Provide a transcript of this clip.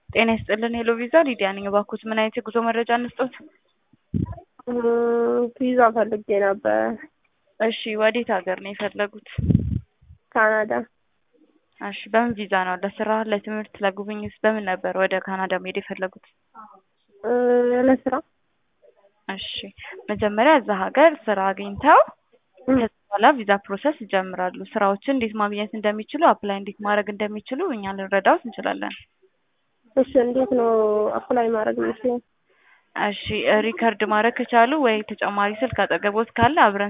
ጤና ይስጥልን ሄሎ ቪዛ ሊዲያ ነኝ። እባክዎት ምን አይነት የጉዞ መረጃ እንስጦት? ቪዛ ፈልጌ ነበር። እሺ ወዴት ሀገር ነው የፈለጉት? ካናዳ። እሺ በምን ቪዛ ነው? ለስራ፣ ለትምህርት፣ ለጉብኝት በምን ነበር ወደ ካናዳ መሄድ የፈለጉት? ለስራ። እሺ መጀመሪያ እዛ ሀገር ስራ አግኝተው ከዛ በኋላ ቪዛ ፕሮሰስ ይጀምራሉ። ስራዎችን እንዴት ማግኘት እንደሚችሉ አፕላይ እንዴት ማድረግ እንደሚችሉ እኛ ልንረዳዎት እንችላለን። እሺ እንዴት ነው አፕላይ ማድረግ የምችለው? እሺ ሪከርድ ማድረግ ከቻሉ ወይ ተጨማሪ ስልክ አጠገቦት ካለ አብረን